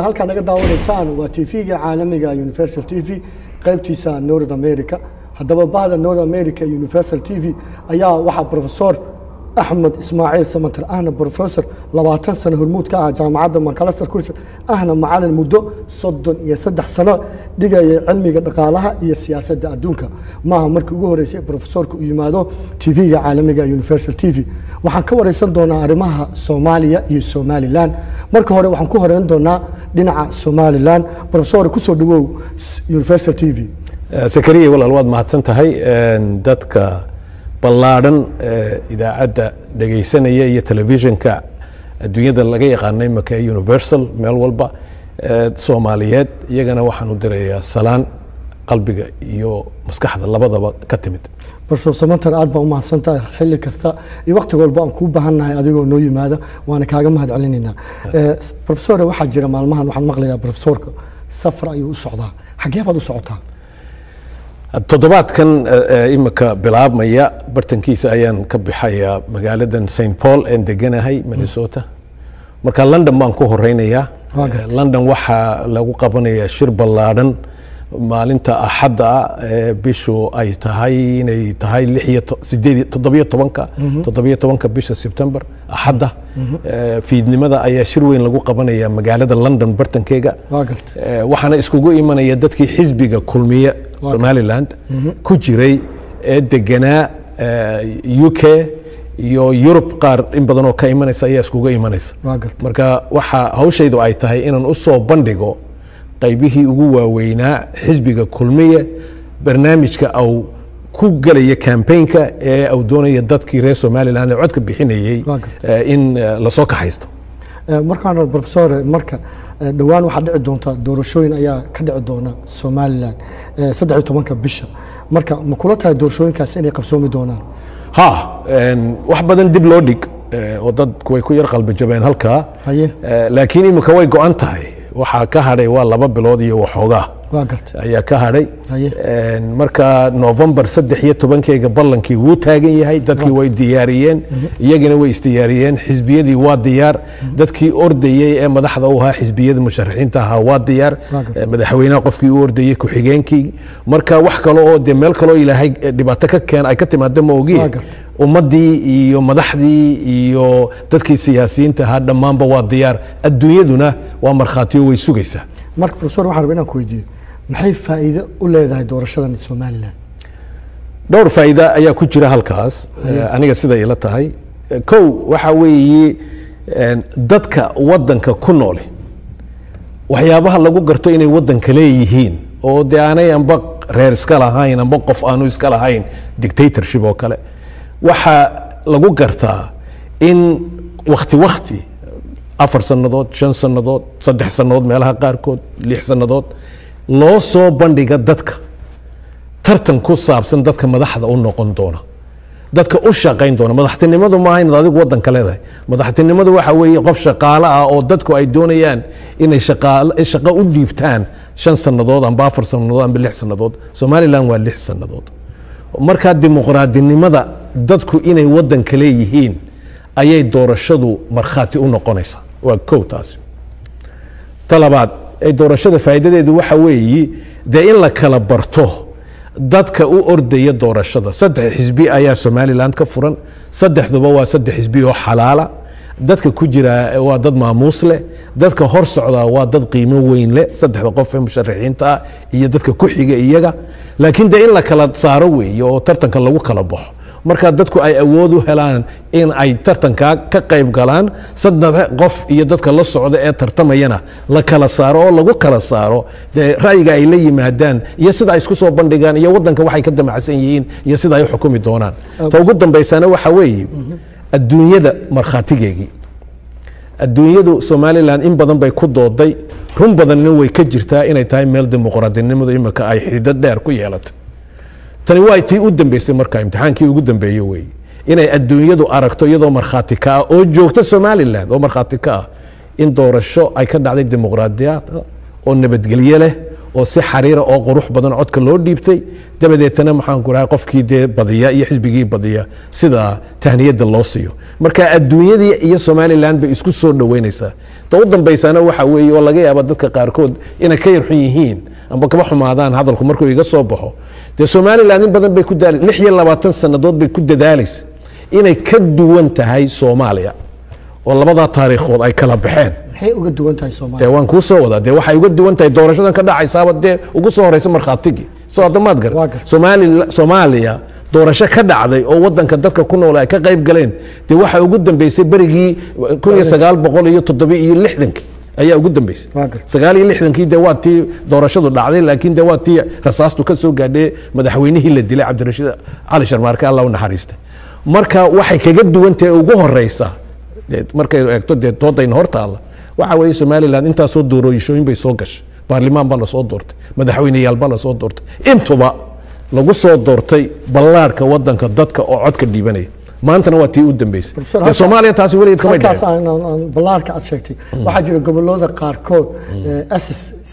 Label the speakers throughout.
Speaker 1: halkaa naga daawanaysaan waa tv-ga caalamiga universal t v qaybtiisa north america haddaba bahda north america universal t v ayaa waxaa profesor axmed ismaaciil samater ahna professor labaatan sano hormuud ka ah jaamacadda macalaster culture ahna macalin muddo soddon iyo saddex sano dhigaya cilmiga dhaqaalaha iyo siyaasadda adduunka maaha markii ugu horeysay profesorka u yimaado tv-ga caalamiga universal t v waxaan ka wareysan doonaa arrimaha soomaaliya iyo somalilan marka hore waxaan ku horeyn doonaa dhinaca somalilan profesor kusoo dhawow universal t v
Speaker 2: sakariya walaal waad mahadsan tahay dadka ballaadhan idaacadda dhegaysanaya iyo telefishinka adduunyada laga yaqaano imaka ee universal meel walba soomaaliyeed iyagana waxaan u dirayaa salaan qalbiga iyo maskaxda labadaba ka timid
Speaker 1: profesor samater aad baa u mahadsantahay xilli kasta iyo waqti walba aan kuu baahannahay adigoo noo yimaada waana kaaga mahad celinaynaa profesor waxaa jira maalmahan waxaan maqlayaa profesorka safar ayuu u socdaa xaggee baad u socotaa
Speaker 2: toddobaadkan imika bilaabmaya bartankiisa ayaan ka bixayaa magaaladan st paul een deganahay minnesota marka london baan ku horeynayaa london waxaa lagu qabanayaa shir ballaadhan maalinta axadda ee bishu ay tahay inay tahay toddobiyo tobanka toddobiyo tobanka bisha sebtember axadda fiidnimada ayaa shir weyn lagu qabanaya magaalada london bartankeega waxaana iskugu imanaya dadkii xisbiga kulmiye somaliland ku jiray ee deganaa u k iyo yurub qaar in badan oo ka imanaysa ayaa iskuga imanaysa marka waxa hawshaydu ay tahay inaan usoo bandhigo qaybihii ugu waaweynaa xisbiga kulmiye barnaamijka au ku gelaya cambaynka ee au doonaya dadkii reer somalilan ee codka bixinayey in lasoo kaxaysto
Speaker 1: markaan profesor marka dhowaan waxaa dhici doonta doorashooyin ayaa ka dhici doona somalilan saddex iyo tobanka bisha marka ma kula tahay doorashooyinkaas inay qabsoomi doonaan
Speaker 2: ha wax badan dib loo dhig oo dadku way ku yar qalbijabeen halkaa laakiin imika way go-an tahay waxaa ka hadhay waa laba bilood iyo waxoogaa ayaa ka hadhay marka novembar saddex iyo tobankeyga ballankii wuu taagan yahay dadkii way diyaariyeen iyagina way isdiyaariyeen xisbiyadii waa diyaar dadkii ordayey ee madaxda u ahaa xisbiyada musharaxiinta ahaa waa diyaar madaxweynaha qofkii u ordayey ku-xigeenkii marka wax kale oo dee meel kaloo ilaahay dhibaato ka keen ay ka timaada ma ogiye ummaddii iyo madaxdii iyo dadkii siyaasiyiinta ahaa dhammaanba waa diyaar adduunyaduna waa markhaatiyo way sugaysaa
Speaker 1: marka profesor waxaan rabaa inaan ku weydiiyo maxay faa'iido u leedahay doorashadan somalilan
Speaker 2: dhowr faa'iida ayaa ku jira halkaas aniga siday ila tahay kow waxa weeye dadka waddanka ku noole waxyaabaha lagu garto inay waddanka leeyihiin oo dee aanay amba reer iska lahayn amba qof aanu iska lahayn dictatorship oo kale waxaa lagu gartaa in wakti wakti afar sannadood shan sannadood saddex sannadood meelaha qaarkood lix sannadood loo soo bandhiga dadka tartan ku saabsan dadka madaxda u noqon doona dadka u shaqayn doona madaxtinimadu maaha inaad adigu waddanka leedahay madaxtinimadu waxa weeye qof shaqaale ah oo dadku ay doonayaan inay shaqo u dhiibtaan shan sannadood amba afar sannadood amba lix sannadood somalilan waa lix sannadood markaa dimuqraadinimada dadku inay waddanka leeyihiin ayay doorashadu markhaati u noqonaysaa waa kow taasi ta labaad ee doorashada faa'iidadeedu waxa weeye dee in la kala barto dadka u ordaya doorashada saddex xisbi ayaa somalilan ka furan saddexduba waa saddex xisbi oo xalaala dadka ku jira waa dad maamuus leh dadka hor socdaa waa dad qiimo weyn leh saddexda qof ee musharaxiinta ah iyo dadka ku xiga iyaga laakiin dee in la kala saaro weeye oo tartanka lagu kala baxo marka dadku ay awood u helaan in ay tartankaa ka qayb galaan saddex qof iyo dadka la socda ee tartamayana la kala saaro oo lagu kala saaro dee ra'yiga ay la yimaadaan iyo sida ay isku soo bandhigaan iyo waddanka waxay ka damacsan yihiin iyo sida ay u xukumi doonaan ta ugu dambaysana waxa weeye adduunyada markhaatigeegii adduunyadu somalilan in badan bay ku dooday run badanna way ka jirtaa inay tahay meel dimuqraadinimadu imika ay xidid dheer ku yeelatay tani waa tii u dambeysay marka imtixaankii ugu dambeeye wey inay adduunyadu aragto iyadoo markhaati ka ah oo joogta somalilan oo markhaati ka ah in doorasho ay ka dhacday dimuqraadiyad oo nabadgelye leh oo si xariira oo qurux badan codka loo dhiibtay dabadeetana maxaan ku dhahay qofkii dee badiya iyo xisbigii badiya sida tahniyada loo siiyo marka adduunyadii iyo somalilan bay isku soo dhoweynaysaa ta u dambaysana waxa weeye oo laga yaaba dadka qaarkood inay ka yarxun yihiin amba kaba xumaadaan hadalku markuu iga soo baxo dee somalilan in badan bay ku daali lix iyo labaatan sannadood bay ku dadaalaysa inay ka duwan tahay soomaaliya oo labadaa taariikhood ay kala baxeen
Speaker 1: maxay uga duwan tahay
Speaker 2: dee
Speaker 1: soomaaliya
Speaker 2: waan kuu soo wadaa dee waxay uga duwan tahay doorashadan ka dhacaysaaba dee ugu soo horeysa markhaatigii soo adamaad
Speaker 1: Waa
Speaker 2: garan
Speaker 1: gartay.
Speaker 2: Soomaali soomaaliya doorasho ka dhacday oo wadanka dadka ku nool ay ka qayb galeen dee waxaa ugu dambeysay berigii kun iyo sagaal boqol iyo toddoba iyo lixdankii ayaa ugu dambeysay
Speaker 1: Waa gartay.
Speaker 2: sagaal iyo lixdankii dee waa tii doorashadu dhacday laakiin dee waa tii rasaastu ka soo gaadhay madaxweynihii la dilay cabdirashiid cali sharmaarke allah u naxariista marka waxay kaga duwan tahay ugu horeysa dee markay eegto dee doodayna hor taalla waxa weeye somalilan intaasoo doorooyishooyin bay soo gashay baarlimaan baa lasoo doortay madaxweyneyaal baa lasoo doortay intuba lagu soo doortay ballaarhka wadanka dadka oo codka dhiibanaya maantana waa tii u dambeysay
Speaker 1: Professor,
Speaker 2: dee
Speaker 1: halka-
Speaker 2: soomaaliya taasi weligeed kamay
Speaker 1: halkaas
Speaker 2: dhicin
Speaker 1: aan- aan aan ballaarka aad sheegtay waxaa jira gobolada qaarkood s s c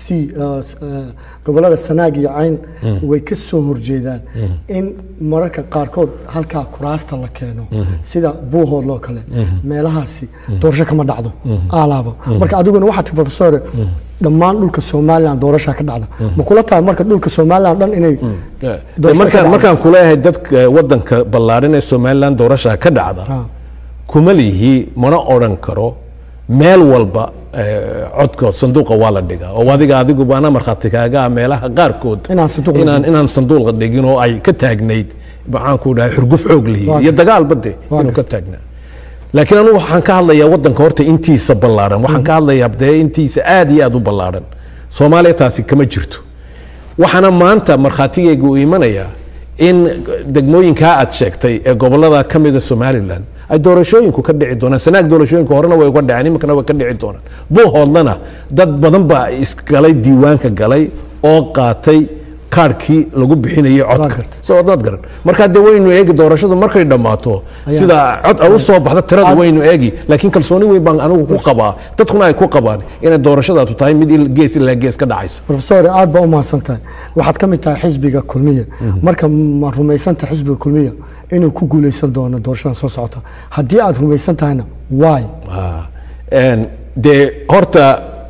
Speaker 1: gobolada sanaag iyo cayn way ka soo horjeedaan in mararka qaarkood halkaa kuraasta la keeno sida buuhood loo kale meelahaasi doorasho kama dhacdo aalaaba marka adiguna waxaa tii professor dhammaan dhulka somalilan doorashaa ka dhacda ma kula tahay marka dhulka somalilan dhan inay
Speaker 2: Dee
Speaker 1: doorasho ka
Speaker 2: markaan
Speaker 1: dhacdo?
Speaker 2: markaan kuleeyahay dadka wadanka ballaaran ee somalilan doorasha ka dhacda
Speaker 1: Ah.
Speaker 2: kuma lihi mana odhan karo meel walba eh, codka sanduuqa waa la dhigaa oo adiga adiguba ana markhaati kaaga ah meelaha qaarkood
Speaker 1: Inaan sanduuq la
Speaker 2: inaan
Speaker 1: dhigin.
Speaker 2: inaan sanduuqa dhigin oo ay ka taagnayd maxaan ku dhahay xurguf xoog lihi
Speaker 1: Waa
Speaker 2: iyo
Speaker 1: gartay.
Speaker 2: dagaalba de
Speaker 1: Waa
Speaker 2: inuu ka
Speaker 1: gartay.
Speaker 2: taagnaa laakiin anugu waxaan ka hadlayaa wadanka horta intiisa ballaaran waxaan ka hadlayaa dee intiisa aad iyo aad u ballaaran soomaaliya taasi kama jirto waxaana maanta markhaatigeyga uu imanayaa in degmooyinkaa aad sheegtay ee gobolada ka mida somalilan ay doorashooyinku ka dhici doonaan sanaag doorashooyinka horena way uga dhaceen iminkana way ka dhici doonaan buuhoodlana dad badan baa isgalay diiwaanka galay oo qaatay kaarhkii lagu bixinayay codka
Speaker 1: gartay.
Speaker 2: soo adnaad garan markaa dee waynu eegi doorashadu markay dhammaato sida cod ay u soo baxda tirada waynu eegi laakiin kalsooni weyn baan anigu ku qabaa dadkuna ay ku qabaan inay doorashadaatu tahay mid il- gees ilaa gees ka dhacaysa
Speaker 1: professor aad baa u mahadsan tahay waxaad ka mid tahay xisbiga kulmiya marka ma rumaysan tahay xisbiga kulmiya inuu ku guuleysan doono doorashada soo socota haddii aad rumaysan tahayna why
Speaker 2: Ah, een, dee horta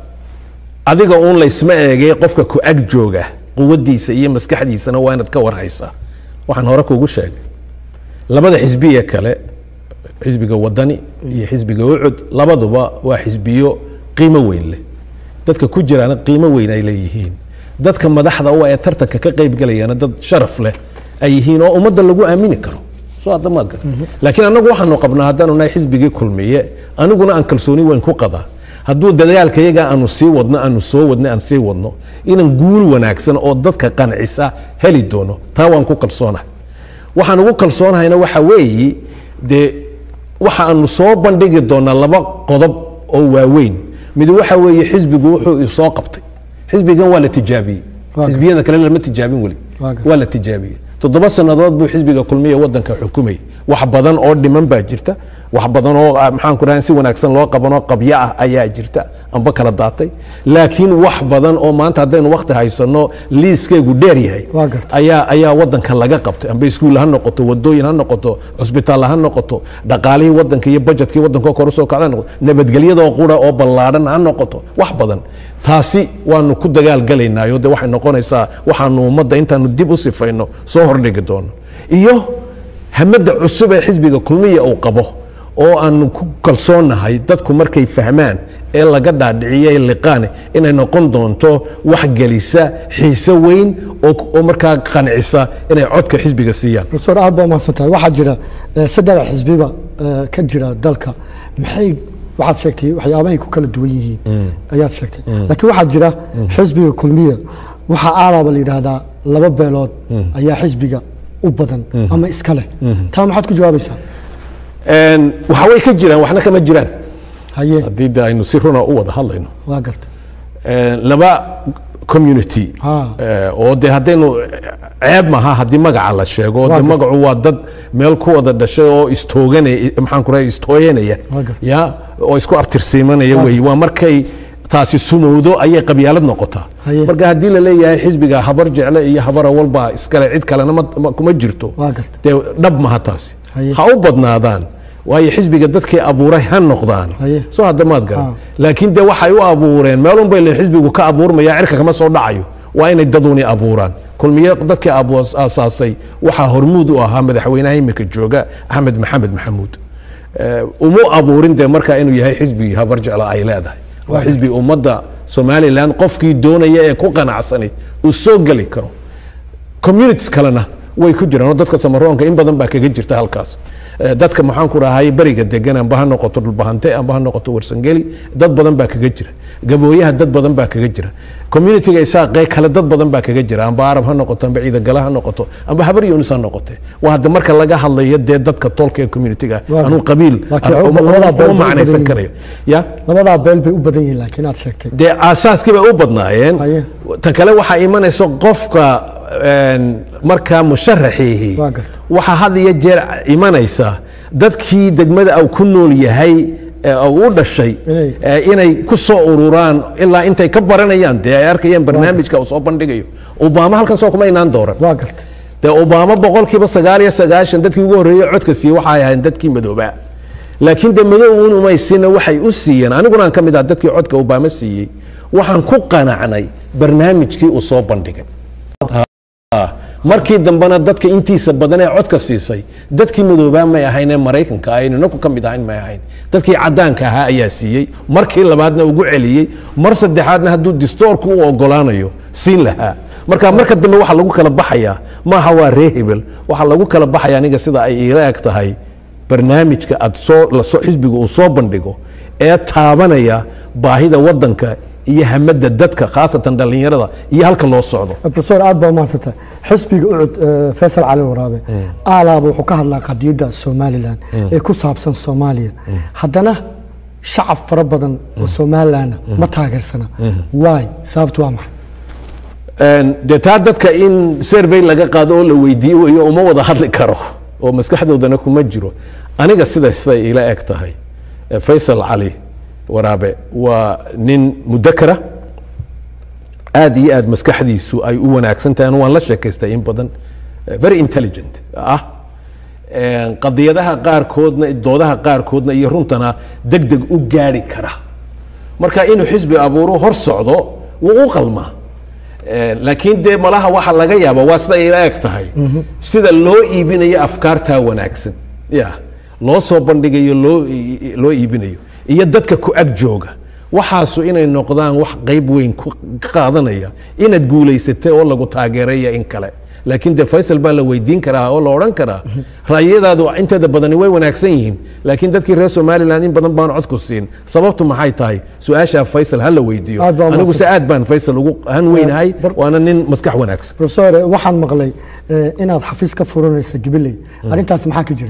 Speaker 2: adiga uun laysma eegay qofka ku ag jooga quwadiisa iyo maskaxdiisana waa inaad ka warhaysaa waxaan hore kugu sheegay labada xisbiye kale xisbiga wadani iyo xisbiga ucud labaduba waa xisbiyo qiimo weyn leh dadka ku jiraana qiimo weyn ay leeyihiin dadka madaxda u ee tartanka ka qaybgalayana dad sharaf leh ay yihiin oo ummadda lagu aamini karo soo adamaad gar laakiin annagu waxaanu qabnaa haddaanu nahay xisbigii kulmiye aniguna aan kalsooni weyn ku qadaa hadduu dadaalka yaga aanu sii wadno aanu soo wadno aan sii wadno inaan guul wanaagsan oo dadka qancisa heli doono taa waan ku kalsoonahay waxaan ugu kalsoonahayna waxa weeyi dee waxa aanu soo bandhigi doonaa laba qodob oo waaweyn mid waxa weeye xisbigu wuxuu isoo qabtay xisbigan waa la tijaabiyey
Speaker 1: Waa
Speaker 2: xisbiyada kale lama tijaabin weli
Speaker 1: Waa gartay.
Speaker 2: waa la tijaabiyey toddoba sannadood buu xisbiga kulmiya wadanka xukumayay wax badan oo dhiman baa jirta wax badan oo ah, maxaan ku dhahay si wanaagsan loo qabanoo qabyo ah ayaa jirta amba kala daatay laakiin wax badan oo maanta haddaynu wakti haysano liiskeygu dheer yahay
Speaker 1: Waa gartay.
Speaker 2: ayaa ayaa wadanka laga qabtay amba iskuul ha noqoto wadooyin ha noqoto cusbitaal ha noqoto dhaqaalihii wadanka iyo bajetkii wadanka oo kor usoo kacda ha noqoto nabadgelyadoo qura oo ballaadhan ha noqoto wax badan taasi waanu ku dagaalgalaynaayo de waxay noqonaysaa waxaanu ummadda intaanu dib u sifayno soo hordhigi doono iyo hamada cusub ee xisbiga kulmiya uu qabo oo aanu ku kalsoonahay dadku markay fahmaan ee laga dhaadhiciyey liqaane inay noqon doonto wax gelisa xiise weyn oo oo markaa qancisa inay codka xisbiga siiyaan
Speaker 1: professor aad baa u mahadsan tahay waxaa jira eh, saddex xisbiba eh, ka jira dalka maxay waxaad sheegtay waxyaabahay ku kala duwan yihiin ayaad sheegtay laakiin waxaa jira xisbiga kulmiya waxaa aalaaba la yidhaahdaa laba beelood ayaa xisbiga u badan ama iska leh taa maxaad ku jawaabaysaa
Speaker 2: Een, waxa way ka jiraan waxna kama jiraan
Speaker 1: haye
Speaker 2: haddii de aynu si runa u wada hadlayno
Speaker 1: waa garta
Speaker 2: Een, laba community
Speaker 1: Ah.
Speaker 2: eh, oo de haddaynu ceeb maha haddii magaca la sheego
Speaker 1: Waa
Speaker 2: de
Speaker 1: gartay.
Speaker 2: magacu waa dad meel ku wada dhashay oo istooganaya maxaan ku rahay istooyanaya
Speaker 1: Waa gartay.
Speaker 2: ya oo isku abtirsiimanaya
Speaker 1: Waa
Speaker 2: wey waa markay taasi sumowdo ayay qabyaalad noqotaa
Speaker 1: Haye.
Speaker 2: marka haddii la leeyahay xisbiga habar jecle iyo habara walba iskale cid kalena ma- ma- kuma jirto
Speaker 1: Waa gartay.
Speaker 2: dee dhab maha taasi
Speaker 1: Haye.
Speaker 2: ha u badnaadaan waayo xisbiga dadkii abuuray ha noqdaan
Speaker 1: Haye.
Speaker 2: soo hadda maad garan
Speaker 1: Ah.
Speaker 2: laakiin dee waxay u abuureen meelun bay leeyihin xisbigu ka abuurmaya cirka kama soo dhacayo waa inay daduni abuuraan kulmiye dadkii abu- aasaasay waxaa hormuud u ahaa madaxweynaha imika jooga axmed maxamed maxamuud Eh, uma abuurin dee markaa inuu yahay xisbigii habar jecla ay leedahay waa xisbi ummadda somalilan qofkii doonaya ee ku qanacsani uu soo geli karo communities kalena way ku jiraan oo dadka samaroonka in badan baa kaga jirta halkaas Eh, dadka maxaan ku rahay beriga degan amba ha noqoto dhulbahante amba ha noqoto warsangeli dad badan baa kaga jira gabooyaha dad badan baa kaga jira communityga isaaqee kale dad badan baa kaga jira amba arab ha noqoto amba ciidagala ha noqoto amba habar yunis ha noqote waa hadda marka laga hadlayo dee dadka tolka ee communityga
Speaker 1: Waa-
Speaker 2: anuu qabiil
Speaker 1: laakiin
Speaker 2: uma- uma-
Speaker 1: labadaa beel
Speaker 2: uma
Speaker 1: bay u
Speaker 2: macnaysan
Speaker 1: badan
Speaker 2: karayo ya
Speaker 1: labadaa beel bay u badan yihiin laakiin aad sheegtay
Speaker 2: dee aasaaskii bay u badnaayeen
Speaker 1: Haye.
Speaker 2: ta kale waxaa imanaysa qofka een, markaa musharaxiihi
Speaker 1: Waa gartay.
Speaker 2: waxaa had iyo jeer imanaysa dadkii degmada uu ku nool yahay ee uu u dhashay
Speaker 1: Inay-
Speaker 2: ee, inay ku soo ururaan ilaa intay ka baranayaan dee ay arkayaan barnaamijka uu soo bandhigayo obama halkan soo kuma inaan dooran
Speaker 1: waa gartay
Speaker 2: dee obama boqolkiiba sagaal iyo sagaashan dadkii ugu horreeyey codka siiyey waxay ahayn dadkii madoobaa laakiin de madow un umaysiina waxay u siiyeen aniguna aan ka mid ah dadkii codka obama siiyey waxaan ku qanacnay barnaamijkii uu soo bandhigay Ah, markii dambena dadka intiisa badan ee codka siisay dadkii madoobaa may ahayn ee maraykanka aynu inaku ka mid ahayn may ahayn dadkii cadaanka ahaa ayaa siiyey markii labaadna ugu celiyey mar saddexaadna hadduu distoorku u ogolaanayo siin lahaa marka marka dambe waxaa lagu kala baxayaa maaha waa ree hebel waxaa lagu kala baxaya aniga sida ay iila eg tahay barnaamijka aad soo lasoo xisbiga uu soo bandhigo ee taabanaya baahida wadanka iyo hamada dadka khaasatan dhallinyarada iyo halka loo socdo
Speaker 1: profesor aad baa umahadsantah xisbiga ucud eh, faysal cali waraabe aalaaba wuxuu ka hadlaa qadiyadda somalilan ee ku saabsan soomaaliya haddana shacab fara badan oo somalilanna ma taageersana waay sababtu waa maxay
Speaker 2: Een, dee taa dadka in survey laga qaado oo la weydiiyo weyo uma wada hadli karo oo maskaxdoodana kuma jiro aniga sida siday ila eg tahay eh, faysal cali waraabe waa nin mudakara aad iyo aad maskaxdiisu ay u wanaagsan tahay anu waan la sheekaystay in badan eh, very intelligent ah Een, qadiyadaha qaarkoodna doodaha qaarkoodna iyo runtana deg deg u gaari kara marka inuu xisbi abuuro hor socdo wuu u qalmaa Een, laakiin dee malaha waxa laga yaaba waa sida ila eg tahay sida loo iibinayo afkaartaa wanaagsan ya loo soo bandhigayo loo ii- loo iibinayo iyo dadka ku ag jooga waxaasu inay noqdaan wax qayb weyn ku qaadanaya inaad guulaysatay oo lagu taageeraya in kale laakiin de faysal baa la weydiin karaa oo la odhan karaa ra'yadaadu inteeda badani way wanaagsan yihiin laakiin dadkii reer somalilan in badan baan cod ku siin sababtu maxay tahay su-aashaa faysal ha la weydiiyo
Speaker 1: Aad baa
Speaker 2: anigu se
Speaker 1: mahadsan.
Speaker 2: aad baan faysal ugu han weynahay
Speaker 1: bar-
Speaker 2: waana nin maskax wanaagsan
Speaker 1: profesor eh, waxaan maqlay eh, inaad xafiis ka furanaysa gibiley arrintaas maxaa ka jira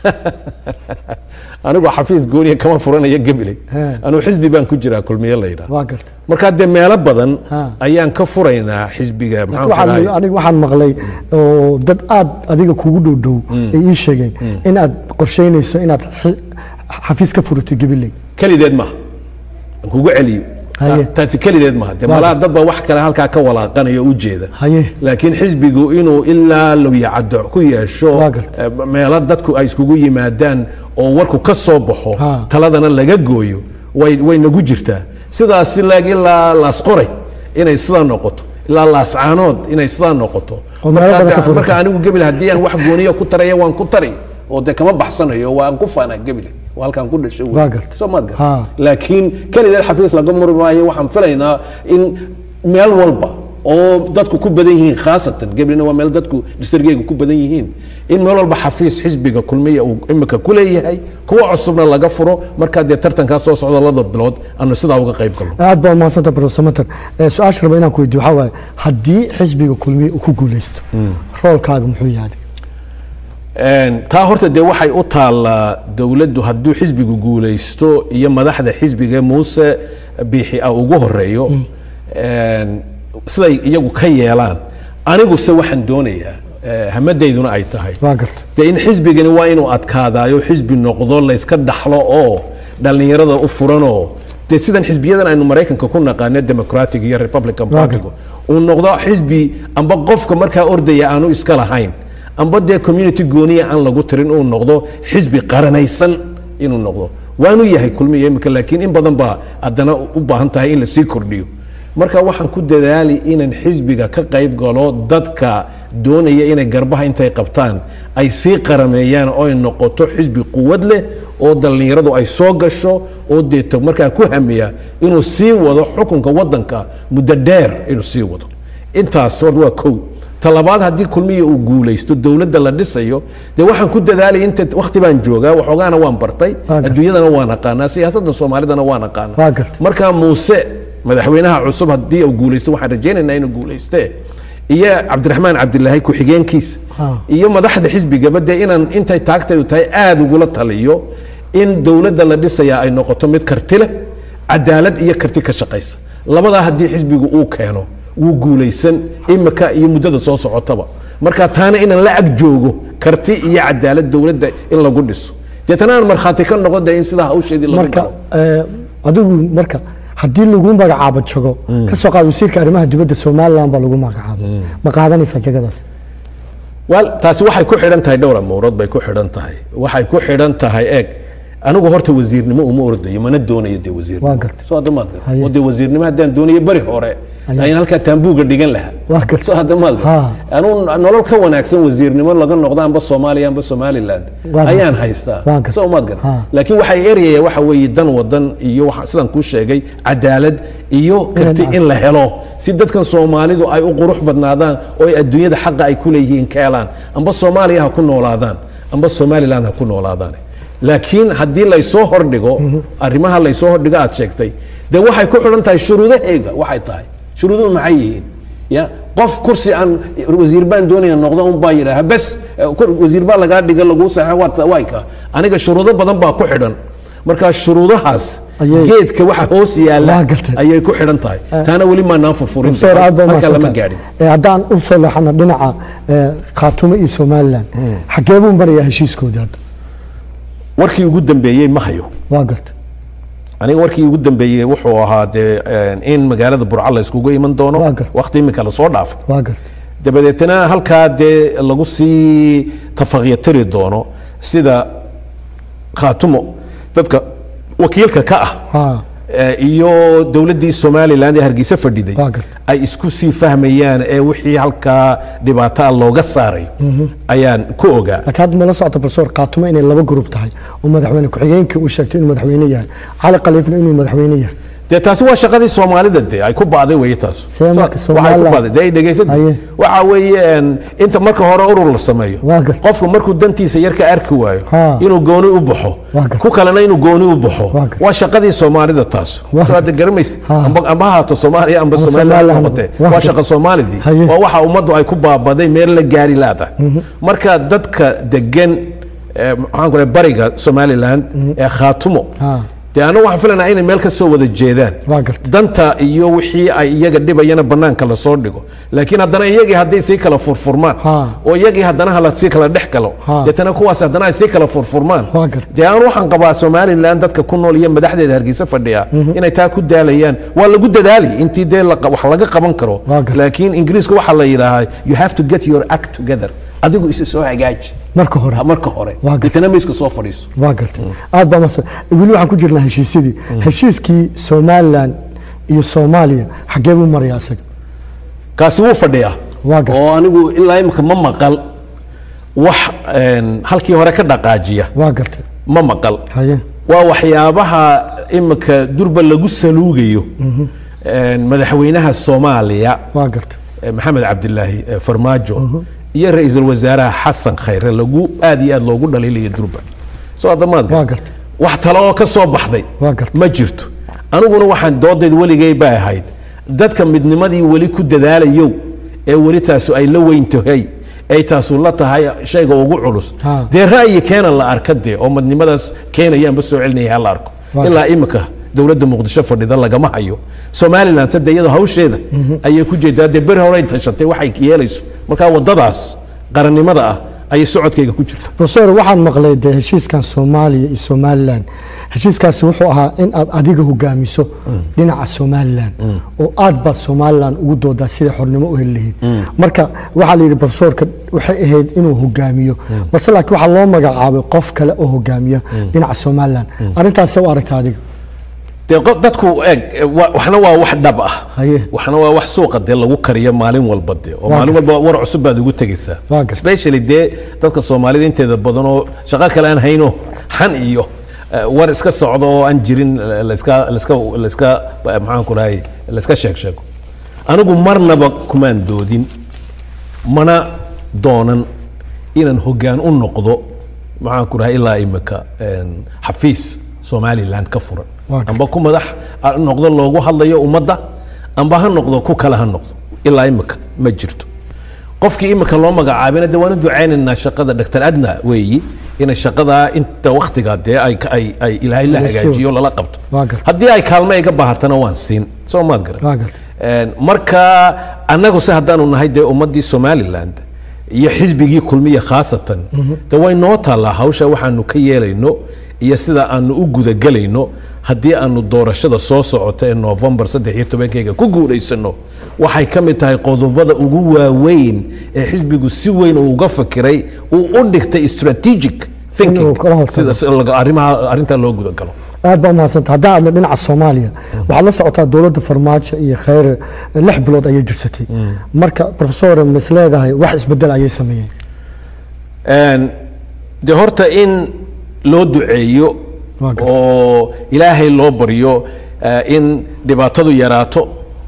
Speaker 2: anigu xafiis gooniya kama furanayo gabiley
Speaker 1: He.
Speaker 2: anuu xisbi baan ku jiraa kulmiye la yidhaah
Speaker 1: waa garta
Speaker 2: markaa dee meelo badan
Speaker 1: Ha.
Speaker 2: ayaan ka furaynaa xisbiga maxaan ku
Speaker 1: waxaan
Speaker 2: dhahay
Speaker 1: aniga waxaan maqlay oo dad aad adiga kugu dhow dhow ay ii sheegeen in aad qorsheynayso inaad xi- xafiis ka furato gibiley
Speaker 2: kelideed maaha aan kugu celiyo
Speaker 1: Haye.
Speaker 2: taasi kelideed maaha dee
Speaker 1: Waa
Speaker 2: malaha dad baa wax kale halkaa ka walaaqanayo u jeeda
Speaker 1: haye
Speaker 2: laakiin xisbigu inuu ilaa lowyacado ku yeesho
Speaker 1: Waa gartay.
Speaker 2: eh, meelo dadku ay iskugu yimaadaan oo warku ka soo baxo
Speaker 1: Ha.
Speaker 2: taladana laga gooyo way way nagu jirtaa sidaas laag ilaa laasqoray inay sidaa noqoto ilaa laascaanood inay sidaa noqoto
Speaker 1: Oo meelo badan ka
Speaker 2: marka
Speaker 1: furata.
Speaker 2: marka anigu gebil haddii aan wax gooniya ku taraya waan ku tari oo dee kama baxsanayo waan ku faanaa gebile waa halkaan ku dhashay wey.
Speaker 1: Waa gartay.
Speaker 2: soo maad gartay
Speaker 1: Ha.
Speaker 2: laakiin kelideed xafiis laga muri maayo waxaan filaynaa in meel walba oo dadku ku badan yihiin khaasatan geblina waa meel dadku distrigeyga ku badan yihiin in meel walba xafiis xisbiga kulmiya uu imika ku leeyahay kuwa cusubna laga furo markaa dee tartankaa soo socda laba bilood aanu sidaa uga qayb galno
Speaker 1: aad baa umahadsanta profesor mater Eh, su-aasha raba inaan ku weydiyo waxaa waaye haddii xisbiga kulmiye uu ku guuleysto roolkaaga muxuu yahay
Speaker 2: Een, taa horta dee waxay u taallaa dowladdu hadduu xisbigu guulaysto iyo madaxda xisbiga muuse biixi ah ugu horeeyo een, siday iyagu ka yeelaan aniguse waxaan doonayaa eh, hamadayduna ay tahay
Speaker 1: waa garta
Speaker 2: dee in xisbigani waa inuu adkaadaayo xisbi noqdo layska dhaxlo oo dhallinyarada u furanoo dee sidan xisbiyadan aynu maraykanka ku naqaano democratic iyo republican partygu uu noqdo xisbi amba qofka markaa ordaya aanu iska lahayn amba dee community gooniya aan lagu tirin uu noqdo xisbi qaranaysan inuu noqdo waanu yahay kulmiya imika laakiin in badan baa haddana u baahan tahay in lasii kordhiyo marka waxaan ku dadaali inaan xisbiga ka qayb galo dadka doonaya inay garbaha intay qabtaan ay sii qarameeyaan oo ay noqoto xisbi quwad leh oo dhallinyaradu ay soo gasho oo deeto markaa ku hamiya inuu sii wado xukunka wadanka muddo dheer inuu sii wado intaas hor waa kow talabaad haddii kulmiya uu guulaysto dowladda la dhisayo dee waxaan ku dadaalay inta wakti baan joogaa waxoogaana waan bartay
Speaker 1: Waa gartay.
Speaker 2: adduunyadana waan aqaanaa siyaasadda soomaalidana waan aqaanaa
Speaker 1: Waa gartay.
Speaker 2: marka muuse madaxweynaha cusub haddii uu guulaysto waxaan rajaynaynaa inuu guulayste iyo cabdiraxmaan cabdilaahi ku-xigeenkiisa
Speaker 1: Ha.
Speaker 2: iyo madaxda xisbigaba dee inaan intay taagtaydu tahay aada ugula taliyo in dowladda la dhisayaa ay noqoto mid karti leh cadaalad iyo karti ka shaqaysa labadaa haddii xisbigu uu keeno wuu guulaysan imika iyo muddada soo socotaba marka taana inaan la ag joogo karti iyo cadaalad dowladda in lagu dhiso deetana aan markhaati ka noqon de in sidaa hawsheedii lagu
Speaker 1: marka
Speaker 2: galo
Speaker 1: eh, adigu marka haddii lagu magacaabo jago ka soo qaad wasiirka arrimaha dibadda somaliland baa lagu magacaabo ma qaadanaysaa jagadaas
Speaker 2: wal taasi waxay ku xidhan tahay dhowr amuurood bay ku xidhan tahay waxay ku xidhan tahay eeg anigu horta wasiirnimo uma ordayo mana doonayo dee wasiirnimo
Speaker 1: Waa gartay.
Speaker 2: soo hadda maad garan
Speaker 1: Haye.
Speaker 2: oo dee wasiirnimo haddaan doonayo beri hore
Speaker 1: Haye.
Speaker 2: ayaan halkaa taambuuga dhigan lahaa
Speaker 1: Waa gartay.
Speaker 2: soo hadda maad garan
Speaker 1: Ha.
Speaker 2: anuu nolol ka wanaagsan wasiirnimo laga noqdo amba soomaaliya amba somaliland
Speaker 1: Waa
Speaker 2: ayaan
Speaker 1: gartay.
Speaker 2: haystaa
Speaker 1: Waa gartay.
Speaker 2: soo maad garan
Speaker 1: Ha.
Speaker 2: laakiin waxay eryaya waxa weeye dan wadan iyo waxa- sidaan kuu sheegay cadaalad iyo karti
Speaker 1: Inaan-
Speaker 2: in la helo si dadkan soomaalidu ay u qurux badnaadaan oo ay adduunyada xaqa ay ku leeyihiin ka helaan amba soomaaliya ha ku noolaadaan amba somaliland ha ku noolaadaan laakiin haddii laysoo hordhigo arrimaha laysoo hordhigo aad sheegtay dee waxay ku xidhan tahay shuruudahayga waxay tahay shuruuduhu maxay yihiin ya qof kursi aan wasiir baan doonaya noqdo un baa yidhaaha bes eh, kur- wasiir baa lagaa dhiga laguu saxo waa wayka aniga shuruudo badan baa ku xidhan marka shuruudahaas
Speaker 1: Ayay-
Speaker 2: geedka waxa hoos yaalla
Speaker 1: Waa gartay.
Speaker 2: ayay ku xidhan tahay taana weli maanaan furfurin
Speaker 1: professor aad baa
Speaker 2: halka lama
Speaker 1: mahadsantahay.
Speaker 2: gaadhin
Speaker 1: Eh, haddaan u soo leexano dhinaca eh, khaatumo iyo somaliland xagee buu marayaa heshiiskoodii hadda
Speaker 2: warkii ugu dambeeyey ma hayo
Speaker 1: waa gartay
Speaker 2: aniga warkii ugu dambeeyey wuxuu ahaa dee eh, in magaalada burco la iskugu iman doono
Speaker 1: Waa gartay.
Speaker 2: waqti iminka lasoo dhaafay
Speaker 1: waa gartay
Speaker 2: dabadeetna halkaa dee lagu sii tafaqyatiri doono sida khaatumo dadka wakiilka ka ah
Speaker 1: ha
Speaker 2: eh, iyo dowladdii somaliland ee hargeysa fadhiday
Speaker 1: Waa gartay.
Speaker 2: ay isku sii fahmayaan ee wixii halkaa dhibaataa looga saaray ayaan ku ogaa
Speaker 1: laakiin hadda mala socota professor khaatumo inay laba grup tahay oo madaxweyne ku-xigeenkii uu sheegtay inuu madaxweyne yahay cali khaliifna inuu madaxweyne yahay
Speaker 2: dee taasi waa shaqadii soomaalida dee ay ku ba'day weeye taas
Speaker 1: See marka
Speaker 2: So- waxay ku
Speaker 1: Somaliland-
Speaker 2: ba'day dee ay dhegaysatay
Speaker 1: Haye.
Speaker 2: waxa weeye een, inta marka hore urur la sameeyo
Speaker 1: Waa gartay.
Speaker 2: qofku markuu dantiisa yar ka arki waayo
Speaker 1: Ha.
Speaker 2: inuu gooni u baxo
Speaker 1: Waa gartay.
Speaker 2: ku kalena inuu gooni u baxo
Speaker 1: Waa gartay.
Speaker 2: waa shaqadii soomaalida taas
Speaker 1: Waa
Speaker 2: soo hadda garamaysa
Speaker 1: Ha.
Speaker 2: amba amba ha haato soomaaliya amba
Speaker 1: Ama
Speaker 2: somaliland
Speaker 1: Somaliland.
Speaker 2: noqotee
Speaker 1: Waa
Speaker 2: waa
Speaker 1: gartay.
Speaker 2: shaqa soomaalidii
Speaker 1: Haye.
Speaker 2: waa waxa ummaddu ay ku baabaday meel la gaari laadahay marka dadka degan eh, maxaan ku leeyahay bariga somaliland ee khaatumo
Speaker 1: Ha.
Speaker 2: dee anagu waxaan filanaa inay meel ka soo wada jeedaan
Speaker 1: Waa gartay.
Speaker 2: danta iyo wixii ay iyaga dhibayana banaanka lasoo dhigo laakiin haddana iyagii hadday sii kala furfurmaan
Speaker 1: Ha.
Speaker 2: oo iyagii haddana hala sii kala dhex galo
Speaker 1: Ha.
Speaker 2: deetana kuwaas haddana ay sii kala furfurmaan
Speaker 1: Waa gartay.
Speaker 2: dee aan waxaan qabaa somaliland dadka ku nool iyo madaxdeeda hargeysa fadhiya inay taa ku daalayaan waa lagu dadaali intii dee la- wax laga qaban karo
Speaker 1: Waa gartay.
Speaker 2: laakiin ingiriiska waxaa la yidhaahaa you have to get your act together adigu isu soo hagaaji
Speaker 1: marka hore
Speaker 2: marka hore
Speaker 1: Waa gartay.
Speaker 2: deetana mayska soo fadhiiso
Speaker 1: waa gartay aad baa mahadsan weli waxaan ku jirnaa heshiisyadii heshiiskii somaliland iyo soomaaliya xagee buu marayaa isaga
Speaker 2: kaasi wuu fadhiyaa
Speaker 1: Waa gartay.
Speaker 2: oo anigu ilaa imika ma maqal wax een, halkii hore ka dhaqaajiya
Speaker 1: waa gartay
Speaker 2: ma maqal
Speaker 1: haye
Speaker 2: waa waxyaabaha imika durba lagu saluugayo een, madaxweynaha soomaaliya
Speaker 1: waa gartay
Speaker 2: eh, maxamed cabdilaahi eh, farmaajo iyo ra-iisul wasaaraha xasan khayre lagu aad iyo aad loogu dhaliilayo durba soo adamaad
Speaker 1: Waa gartay.
Speaker 2: wax tale oo ka soo baxday
Speaker 1: Waa gartay.
Speaker 2: ma jirto aniguna waxaan doodayd weligay bay ahayd dadka midnimadii weli ku dadaalayow ee weli taasu ay la weyn tahay ay taasu la tahay shayga ugu culus
Speaker 1: Ha.
Speaker 2: dee ra'yi keena la arka dee oo midnimadaas keenaya amba soo celinaya ha la arko
Speaker 1: Waa
Speaker 2: ilaa imika dowladda muqdisho fadhida lagama hayo somaliland sade iyada hawsheeda ayay ku jeedaa dee beri horey tashatay waxay yeelayso marka wadadaas qarannimada ah ayay socodkayga ku jirta
Speaker 1: professor waxaan maqlay dee heshiiskan soomaaliya iyo somalilan heshiiskaasi wuxuu ahaa in aad adiga hogaamiso dhinaca somalilan oo aad baad somalilan ugu doodaa siday xornimo u heli lahayd marka waxaa la yidhi professorka waxay ahayd inuu hogaamiyo balse laakiin waxaa loo magacaabay qof kale oo hogaamiya dhinaca somalilan arrintaasee u aragta adiga
Speaker 2: dee qo- dadku eeg wa- waxna waa wax dhab ah
Speaker 1: Haye.
Speaker 2: waxna waa wax suuqa dee lagu kariyo maalin walba dee oo
Speaker 1: Waa
Speaker 2: maalin
Speaker 1: gartay.
Speaker 2: walba war cusub baad ugu tegaysaa
Speaker 1: Waa gartay.
Speaker 2: especially dee dadka soomaalida inteeda badan oo shaqo kale aan hayno xan iyo eh, war iska socdo oo aan jirin eh, layska layska layska eh, maxaan ku dhahay layska sheeg sheego anigu marnaba kumaan doodin mana doonan inaan hoggaan u noqdo maxaan ku dhahay ilaa imika een, xafiis somaliland ka furan
Speaker 1: Waa gartay.
Speaker 2: amba ku madax ha noqdo loogu hadlayo ummadda amba ha noqdo ku kale ha noqdo ilaa imika ma jirto qofkii imika loo magacaabina de waanu ducaynaynaa shaqada dr adna weeyi inay shaqadaa inta waktiga dee ay ay ay ilaahay la
Speaker 1: Waa sure.
Speaker 2: hagaajiyo lala qabto
Speaker 1: Waa gartay.
Speaker 2: haddii ay kaalmo iga baahatana waan siin soo maad garan
Speaker 1: Waa gartay.
Speaker 2: Een, marka annagu se haddaanu nahay dee ummaddii somaliland iyo xisbigii kulmiya khaasatan de way noo taallaa hawsha waxaanu ka yeelayno iyo sida aanu u gudagelayno haddii aanu doorashada soo socoto ee novembar saddex iyo tobankeyga ku guulaysano waxay ka mid tahay qodobada ugu waaweyn ee xisbigu si weyn uu uga fakiray uu u dhigtay strategic thinking
Speaker 1: Inuu kala hortago.
Speaker 2: sida si laga- arrimaha arrintaa loo gudagalo
Speaker 1: aad baa umahadsanta haddaan aadna dhinaca soomaaliya waxaad la socotaa dowladda farmaajo iyo khayre lix bilood ayay jirsatay marka professor mis leedahay wax isbedel ayay sameeyeen
Speaker 2: Een, de horta in loo duceeyo
Speaker 1: Waa gartay.
Speaker 2: oo ilaahay loo baryo eh, in dhibaatadu yaraato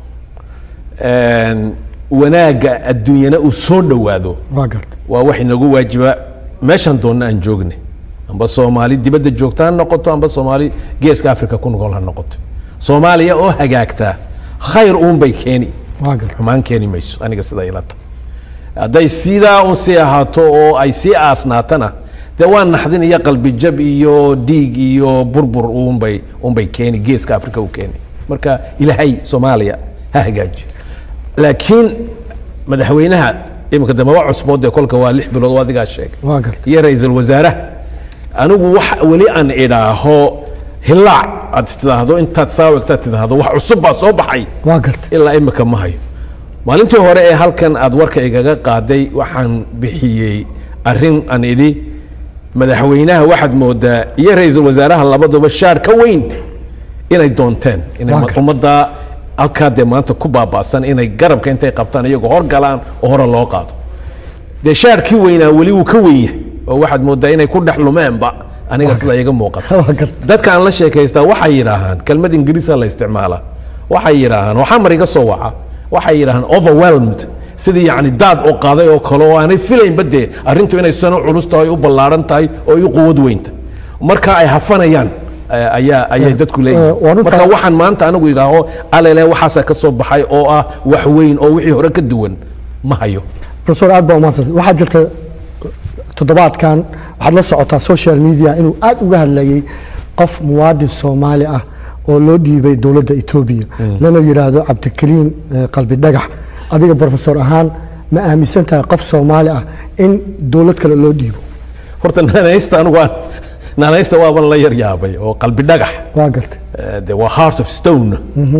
Speaker 2: een, wanaagga adduunyana uu soo dhowaado
Speaker 1: waa garta
Speaker 2: waa wax inagu waajiba meeshan doonna aan joogne amba soomaali dibadda joogta ha noqoto amba soomaali geeska africa ku noqol ha noqoto soomaaliya oo hagaagtaa khayr uunbay keeni
Speaker 1: waa garta
Speaker 2: xumaan keeni mayso aniga sidaa ila tahay hadday sidaa un sii ahaato oo ay sii aasnaatana dee waa naxdin iyo qalbijab iyo dhiig iyo burbur unbay unbay keeni geeska africa u keeni marka ilaahay soomaaliya ha hagaaji laakiin madaxweynaha iminka dambe waa cusbood dee kolka waa lix bilood oo adigaa sheegay
Speaker 1: waa garta
Speaker 2: iyo ra-iisul wasaaraha anigu wax weli aan idhaaho hilaac aad tidhaahdo intaad saawigtaad tidhaahdo wax cusub baa soo baxay
Speaker 1: waa garta
Speaker 2: ilaa imika ma hayo maalintii hore ee halkan aad warka igaga qaaday waxaan bixiyey arrin aan idhi madaxweynaha waxaad moodaa iyo ra-iisul wasaaraha labaduba shaar ka weyn inay doonteen inay
Speaker 1: Waa
Speaker 2: ma-
Speaker 1: gartay.
Speaker 2: ummadda halkaa dee maanta ku baaba'san inay garabka intay qabtaan iyagoo horgalaan oo hore loo qaado dee shaarkii weynaa weli wuu ka weyn yahay oo waxaad moodaa inay ku dhex lumeenba aniga sida iga muuqata
Speaker 1: waa garta
Speaker 2: dadka aan la sheekaystaa waxay yidhaahaan kelmad ingiriisa la isticmaala waxay yidhaahaan waxaa mar iga soo waca waxay yidhaahaan overwhelmed sidii yacni daad oo qaaday oo kale oo aanay filaynba dee arrintu inay sano culus tahay u ballaaran tahay oo i quwad weynta marka ay hafanayaan eh, ayaa ayay dadku
Speaker 1: eh, waa
Speaker 2: leeyihiin
Speaker 1: runta-
Speaker 2: marka waxaan maanta anigu idhaaho alele waxaasaa ka soo baxay oo ah wax weyn oo wixii hore ka duwan ma hayo
Speaker 1: professor aad baa umahadsanta waxaa jirta toddobaadkan waxaad la socotaa social media inuu aad uga hadlayay qof muwaadin soomaali ah oo loo dhiibay dowladda etoobiya lana yidhaahdo cabdikariim eh, qalbi dhagax adiga professor ahaan ma aaminsan tahay qof soomaali ah in dowlad kale loo dhiibo
Speaker 2: horta naanaysta anigu aan naanaysta waaban la yar yaabay oo qalbi dhagax
Speaker 1: waa garta
Speaker 2: Eh, de waa heart of stone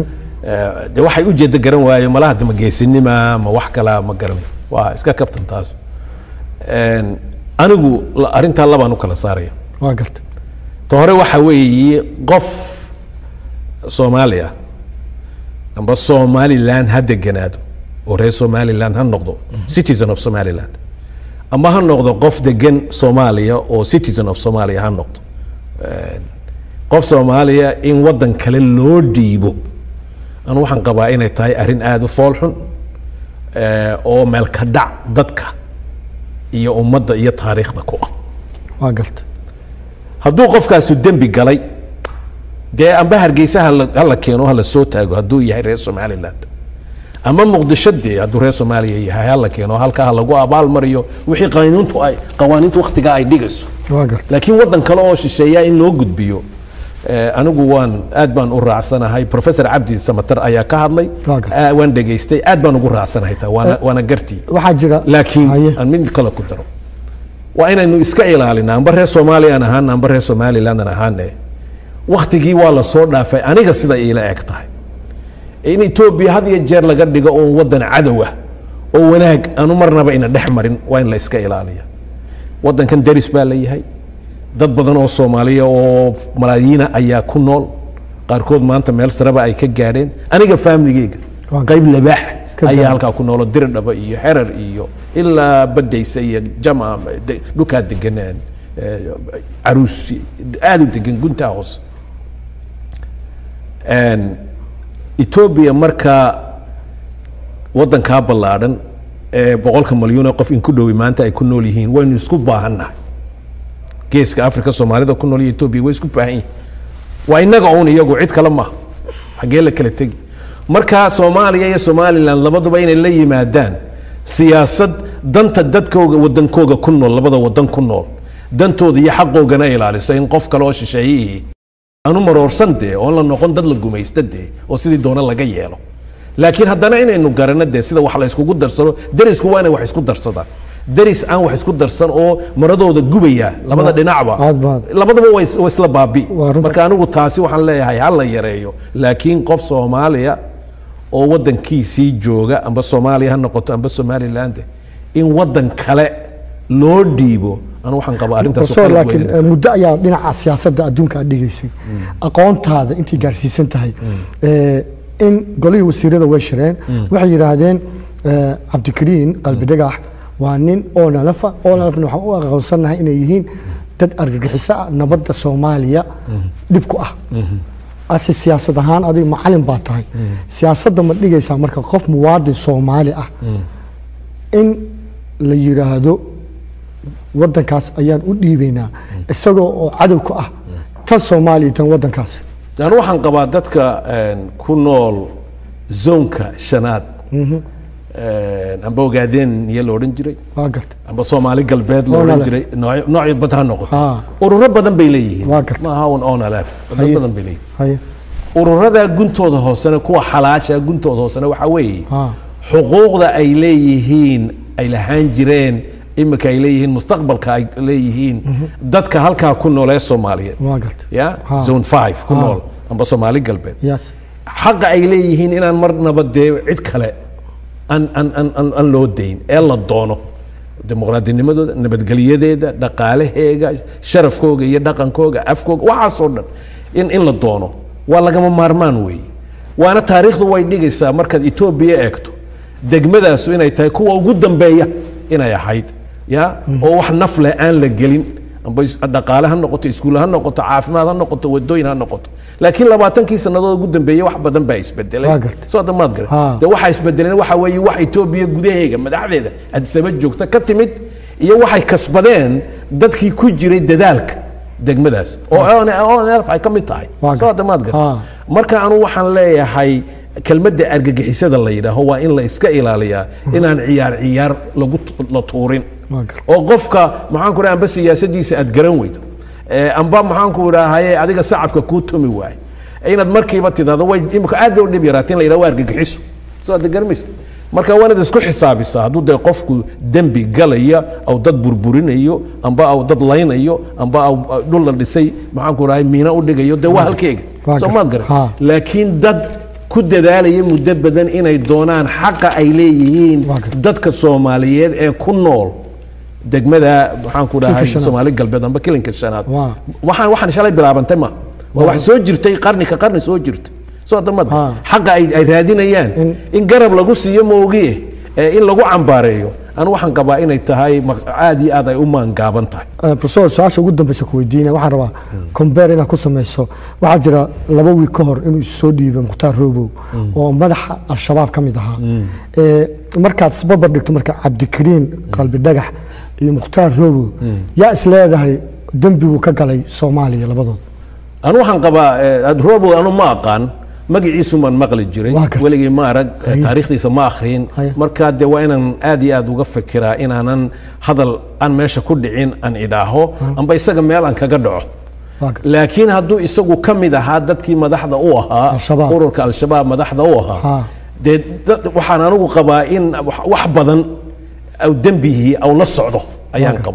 Speaker 2: Eh, de waxay ujeeda garan waaye malaha de ma geesinima ma wax kala ma garanayo waa iska kabtan taas En, anigu la- arrintaa labaan u kala saaraya
Speaker 1: waa garta
Speaker 2: ta hore waxa weeye qof soomaaliya amba somaliland ha deganaado oo reer somaliland ha noqdo citizen of somaliland ama ha noqdo qof degan soomaaliya oo citizen of somalia ha noqdo En, qof soomaaliya in waddan kale loo dhiibo anu waxaan qabaa inay tahay arrin aada u foolxun eh, oo meelka dhac dadka iyo ummadda iyo taariikhda ku ah
Speaker 1: waa garta
Speaker 2: hadduu qofkaasu dembi galay dee amba hargeysa hala hala keeno hala soo taago hadduu yahay reer somaliland ama muqdisho dee hadduu reer soomaaliya yahay hala keeno halkaa ha lagu abaal mariyo wixii qanuuntu ay qawaaniintu waktigaa ay dhigayso
Speaker 1: waa garta
Speaker 2: laakiin waddan kale oo shisheeya in loo gudbiyo eh, anigu waan aad baan u raacsanahay professor cabdi samatar ayaa ka hadlay
Speaker 1: Waa gartay.
Speaker 2: Ah, waan dhegaystay aad baan ugu raacsanahay taa waana waana gartii
Speaker 1: waxaa jira
Speaker 2: laakiin
Speaker 1: Haye.
Speaker 2: aan mid kale ku daro waa inaynu iska ilaalina amba reer soomaaliyaan ahaan amba reer somalilandan ahaane waktigii waa la soo dhaafay aniga sida iila eg tahay in etoobiya had iyo jeer laga dhigo uun wadan cadow ah oo wanaag aanu marnaba ina dhex marin waa in la iska ilaaliya wadankan deris baa la yahay dad badan oo soomaaliya oo malaayiina ayaa ku nool qaarkood maanta meel sareba ay ka gaadheen aniga faamiligeyga
Speaker 1: Waa-
Speaker 2: qayb labaax
Speaker 1: Ka
Speaker 2: ayaa
Speaker 1: gaadhay.
Speaker 2: halkaa ku noolo diridhaba iyo xerar iyo ilaa badaysa iyo jama de- dhulkaa deganaan caruus aada u degan guntaa hoose Een, etoobiya markaa wadankaa ballaadhan ee boqolka malyuun ee qof in ku dhowi maanta ay ku nool yihiin waynu isku baahannahay geeska africa soomaalida ku nool iyo etoobiya way isku baahan yihiin waa inaga uun iyagu cid kale maaha xaggee la kala tegi marka soomaaliya iyo somalilan labaduba inay la yimaadaan siyaasad danta dadkooga wadankooga ku nool labada wadan ku nool dantooda iyo xaqoogana ilaaliso in qof kale oo shisheeyihii aanu maroorsan dee oon la noqon dad la gumaysta dee oo sidii doona laga yeelo laakiin haddana inaynu garano dee sida wax la iskugu darsano derisku waa inay wax isku darsadaan deris aan wax isku darsan oo maradooda gubaya labada
Speaker 1: Ma-
Speaker 2: dhinacba
Speaker 1: aad baad.
Speaker 2: labadaba way is- way isla baabi
Speaker 1: Waa runta.
Speaker 2: marka anigu taasi waxaan leeyahay ha la yareeyo laakiin qof soomaaliya oo wadankiisii jooga amba soomaaliya ha noqoto amba somaliland in wadan kale loo dhiibo anu waxaan qabaa arrintaas
Speaker 1: professor
Speaker 2: qalad
Speaker 1: laakiin
Speaker 2: weyn.
Speaker 1: eh, muddo ayaa dhinaca siyaasadda adduunka aad dhigaysay aqoontaada intay gaarsiisan tahay eh, in golihii wasiirada way shireen waxay yidhaahdeen eh, cabdikariin qalbi dhagax waa nin oonalafa oonalafna waxaan u aqoonsannahay inay yihiin dad argagixiso ah nabadda soomaaliya dhib ku ah ase siyaasad ahaan adiga macalin baa tahay siyaasadda ma dhigaysaa marka qof muwaadin soomaali ah in la yidhaahdo wadankaas ayaan u dhiibaynaa isagoo oo cadow ku ah tan soomaaliya tan wadankaas
Speaker 2: anu waxaan qabaa dadka een, ku nool zoonka shanaad een, amba ogaadeen iyo la odhan jiray
Speaker 1: waa garta
Speaker 2: amba soomaali galbeed la
Speaker 1: Onalef.
Speaker 2: odhan jiray nooc- noocyo bad ha noqoto
Speaker 1: Ha.
Speaker 2: ururo badan bay leeyihiin
Speaker 1: Waa gartay.
Speaker 2: maaha un onalef dad
Speaker 1: Haye.
Speaker 2: badan bay leeyihiin
Speaker 1: haye
Speaker 2: ururada guntooda hoosena kuwa xalaasha guntooda hoosena waxaa weeye
Speaker 1: Ha.
Speaker 2: xuquuqda ay leeyihiin ay lahaan jireen imika ay leeyihiin mustaqbalka ay leeyihiin dadka halkaa ku nool ee soomaaliyeed
Speaker 1: waa garta
Speaker 2: ya
Speaker 1: Ha.
Speaker 2: zone five ku
Speaker 1: Ha.
Speaker 2: nool amba soomaali galbeed
Speaker 1: yes
Speaker 2: xaqa ay leeyihiin inaan marnaba dee cid kale aan aan aan aan aan loo dayn ee la doono dimuqraadinimadooda nabadgelyadeeda dhaqaalaheega sharafkooga iyo dhaqankooga afkooga waxaasoo dhan in in la doono waa lagama maarmaan weeye waana taariikhdu way dhigaysaa markaad etoobiya eegto degmadaasu inay tahay kuwa ugu dambeeya inay ahayd ya oo wax naf leh aan la gelin amba is- dhaqaale ha noqoto iskuul ha noqoto caafimaad ha noqoto wadooyin ha noqoto laakiin labaatankii sannadood ugu dambeeyey wax badan baa isbedelay
Speaker 1: Waa gartay.
Speaker 2: soo hadda maad garan
Speaker 1: Ha.
Speaker 2: de waxaa isbedeleen waxa weeye wax etoobiya gudaheega madaxdeeda adisaba joogta ka timid iyo waxay kasbadeen dadkii ku jiray dadaalka degmadaas oo onlf ay ka mid tahay
Speaker 1: Waa
Speaker 2: soo hadda maad
Speaker 1: Ha.
Speaker 2: garan marka anu waxaan leeyahay kelmadda argagixisada la yidhaaho waa in la iska ilaaliyaa inaan ciyaar ciyaar lagu tu- la tuurin
Speaker 1: Waa gartay.
Speaker 2: oo qofka maxaan ku dhaha amba siyaasadiisa aad garan weydo Eh, amba maxaan ku idhaahaye adiga sacabka kuu tumi waayo inaad markiiba tidahdo way imika aad bay u dhib yaraateen la yidhaha waa argagixiso soo aad garamaysa marka waa inaad isku xisaabisaa hadduu dee qofku dembi galaya aw dad burburinayo amba aw dad laynayo amba aw aw dhul la dhisay maxaan ku idhahay miina u dhigayo dee waa halkeega
Speaker 1: Waa
Speaker 2: soo
Speaker 1: gartay.
Speaker 2: maad garan
Speaker 1: Ha.
Speaker 2: laakiin dad ku dadaalaya muddo badan inay doonaan xaqa ay leeyihiin
Speaker 1: Waa gartay.
Speaker 2: dadka soomaaliyeed ee ku nool degmada maxaan ku dhahay
Speaker 1: shanaad.
Speaker 2: soomaali galbeed amba kilinka shanaad
Speaker 1: Waa.
Speaker 2: waxaan waxaan shalay bilaabantay ma waa wax soo jirtay qarni ka qarni soo jirta soo damad
Speaker 1: Ha.
Speaker 2: xaqa ay ay raadinayaan
Speaker 1: In-
Speaker 2: in garab lagu siiyo moogiye ee in lagu cambaareeyo anu waxaan qabaa inay tahay ma- aad iyo aad ay u maangaaban tahay
Speaker 1: Eh, professor su-aasha ugu dambeysa ku weydiina waxaan rabaa combeer inaad ku samayso waxaa jira laba wiig ka hor inuu isu soo dhiibay mukhtaar roobow oo madaxa al-shabaab ka mid ahaa Eh, markaad isbarbar dhigto marka cabdikariin qalbi dhagax iyo mukhtaar roobow yaa is leedahay dembiguu ka galay soomaaliya labadood
Speaker 2: anu waxaan qabaa eh, robo anu ma aqaan magaciisu maan maqli jiray
Speaker 1: Waa gartay.
Speaker 2: weligay ma arag eh,
Speaker 1: Haye.
Speaker 2: taariikhdiisa ma akhriin
Speaker 1: Haye.
Speaker 2: marka dee waa inaan aad iyo aad uga fikiraa inaanan hadal aan meesha ku dhicin aan idhaaho amba isaga meel aan kaga dhaco
Speaker 1: Waa gar-
Speaker 2: laakiin hadduu isagu ka mid ahaa dadkii madaxda u ahaa
Speaker 1: Al-Shabaab.
Speaker 2: ururka al-shabaab madaxda u
Speaker 1: Ha.
Speaker 2: ahaa dee dad- waxaan anigu qabaa in wax- wax badan aw dembihii aw la socdo ayaan
Speaker 1: Waa gar-
Speaker 2: qabaa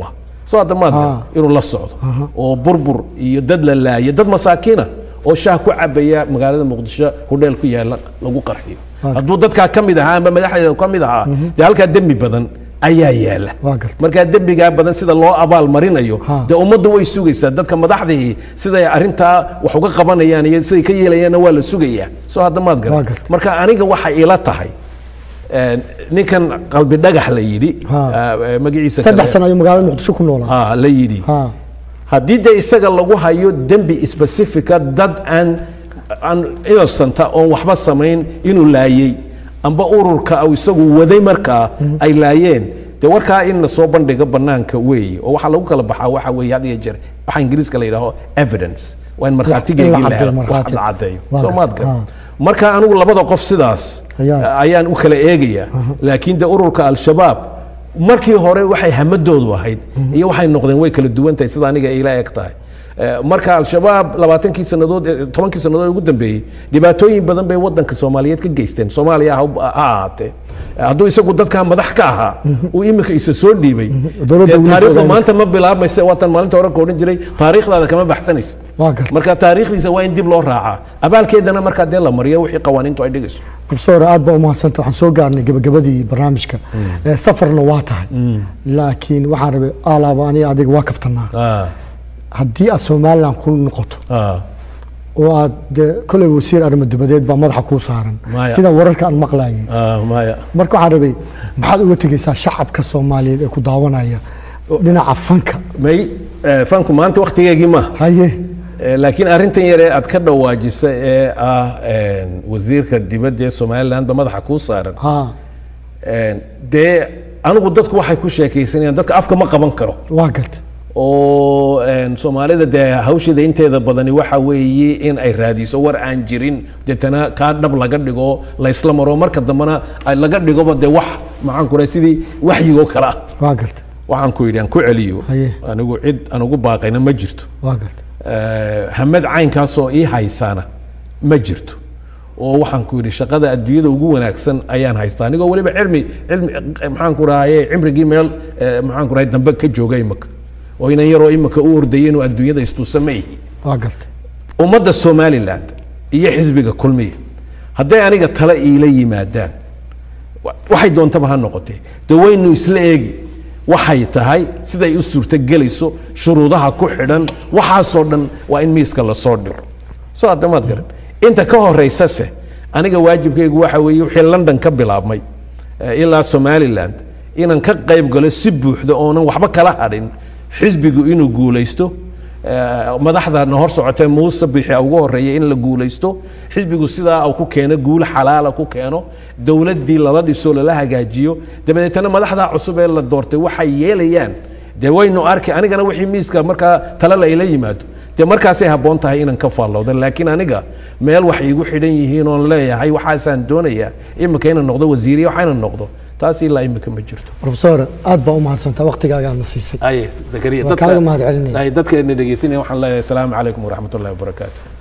Speaker 2: soo hadda maad garan inuu la socdo oo burbur iyo dad la laaya dad masaakiina oo shaah ku cabaya magaalada muqdisho hudheel ku yaala lagu qarxiyo hadduu dadkaa ka mid ahaa amba madaxdeeda ka mid ahaa dee halkaa dembi badan ayaa yaala
Speaker 1: Waa gartay.
Speaker 2: markaa dembigaa badan sida loo abaal marinayo
Speaker 1: Ha.
Speaker 2: dee ummaddu way sugaysaa dadka madaxdii siday arrintaa wax uga qabanayaan iyo siday ka yeelayaanna waa la sugayaa soo hadda maad
Speaker 1: Waa
Speaker 2: garan
Speaker 1: gartay.
Speaker 2: marka aniga waxay ila tahay een, ninkan qalbi dhagax la yidhi
Speaker 1: Ha.
Speaker 2: ah, magaciisa
Speaker 1: saddex
Speaker 2: kale-
Speaker 1: sano ayuu magaalada muqdisho ku noolaa
Speaker 2: ha la yidhi
Speaker 1: ha
Speaker 2: haddii dee isaga lagu hayo dembi specifica dad aan aan innocenta oon waxba samayn inuu laayey amba ururka au isagu waday markaa ay laayeen dee warkaa in la soo bandhigo banaanka weeye oo waxaa lagu kala baxaa waxa weeye had iyo jeer waxa ingiriiska la yidhaaho evidence waa in markhaatigeygii
Speaker 1: In la
Speaker 2: la
Speaker 1: caddeeyo,
Speaker 2: helo wax
Speaker 1: markhaati.
Speaker 2: la caddeeyo
Speaker 1: Waa
Speaker 2: soo
Speaker 1: gartay.
Speaker 2: maad garan
Speaker 1: Ha.
Speaker 2: marka anigu labada qof sidaas
Speaker 1: Ayaa.
Speaker 2: ayaan u kala eegaya laakiin de ururka al-shabaab markii hore waxay hamadoodu ahayd iyo waxay noqdeen way kala duwan tahay sida aniga ay ila eg tahay Eh, marka al-shabaab labaatankii sannadood eh, tobankii sannadood ee ugu dambeeyey dhibaatooyin badan bay wadanka soomaaliyeed ka geysteen soomaaliya ha ha ahaatee Eh, hadduu isagu dadkaa madax ka ahaa uu iminka isa soo dhiibay
Speaker 1: Dowladda
Speaker 2: dee
Speaker 1: weli
Speaker 2: taariikhdu
Speaker 1: fogaanay.
Speaker 2: maanta ma bilaabmaysa waatan maalinta hore ka odhan jiray taariikhdaada kama baxsanaysid
Speaker 1: Waa gartay.
Speaker 2: marka taariikhdiisa waa in dib loo raacaa abaalkeedana markaa dee la mariyo wixii qawaaniintu ay dhigayso
Speaker 1: profesor aad baa umahadsanta waxaan soo gaarnay gabagabadii barnaamijka Eh, safarna waa tahay laakiin waxaan rabay alaaba aniga adiga waa kaftanaa
Speaker 2: Ah,
Speaker 1: haddii aad somalilan ku noqoto
Speaker 2: ah.
Speaker 1: oo aad dee koley wasiir arrimo dibadeed baa madaxa kuu saaran
Speaker 2: Maya.
Speaker 1: sida wararka aan maqlayay
Speaker 2: Ah, maya
Speaker 1: marka waxaan rabay maxaad uga tegeysaa shacabka soomaaliyeed ee ku daawanaya dhinaca fanka
Speaker 2: may eh, fanku maanta waktigeegii ma
Speaker 1: haye
Speaker 2: Eh, laakiin arrintan yare aad ka dhawaajisa ee ah een, wasiirka dibadda ee somaliland ba madaxa kuu saaran
Speaker 1: ha
Speaker 2: Een, dee anigu dadku waxay ku sheekaysanayaan dadka afka ma qaban karo
Speaker 1: waa garta
Speaker 2: oo een, soomaalida dee hawsheeda inteeda badani waxa weeye in ay raadiso war aan jirin deetana kaa dhab laga dhigo la isla maro marka dambena ay laga dhigoba dee wax maxaan ku rahay sidii waxyigoo kale ah
Speaker 1: waa garta
Speaker 2: waxaan ku yidhi aan ku celiyo
Speaker 1: Haye.
Speaker 2: anigu cid aan ugu baaqayna ma jirto
Speaker 1: waa garta
Speaker 2: Eh, hamed caynkaasoo ii haysaana ma jirto oo waxaan ku yidhi shaqada adduunyada ugu wanaagsan ayaan haystaa anigoo weliba cilmi cilmi eh, maxaan ku rahaye cimrigii meel eh, maxaan ku rahay dambe ka jooga imaka oo inan yaroo imaka u ordayay inuu adduunyada istuusa ma yihi
Speaker 1: waa garta
Speaker 2: ummadda somaliland iyo xisbiga kulmiya hadday aniga tale iila yimaadaan wa- waxay doontaba ha noqotee de waynu isla eegi waxay tahay siday u suurtogelayso shuruudaha ku xidhan waxaasoo dhan waa in miiska lasoo dhigo soo hadda maad garan inta ka horeysase aniga waajibkaygu waxa weeye wixii london ka bilaabmay eh, ilaa somaliland inaan ka qayb galo si buuxda oonan waxba kala hadhin xisbigu inuu guulaysto Eh, madaxdana hor socotee muuse bixi ugu horeeya in la guulaysto xisbigu sidaa uu ku keeno guul xalaala ku keeno dowladdii lala dhiso lala hagaajiyo dabadeetana madaxdaa cusub ee la doortay waxay yeelayaan dee waynu arki anigana wixii miiska markaa tale la ila yimaado dee markaasay habboon tahay inaan ka faallowda laakiin aniga meel wax iigu xidhan yihiin oon leeyahay waxaasaan doonayaa imika inaan noqdo wasiiriya waxa inaan noqdo taas ilaa imika ma jirto
Speaker 1: profesor aad baa umahadsantaa waktigaaga aadna siisay
Speaker 2: aye zakariya
Speaker 1: Waa kaaga mahadcelinaya.
Speaker 2: dadka dadka dhegeysanaya waxaan leeyahay asalaamu calaykum waraxmat ullahi wabarakaatu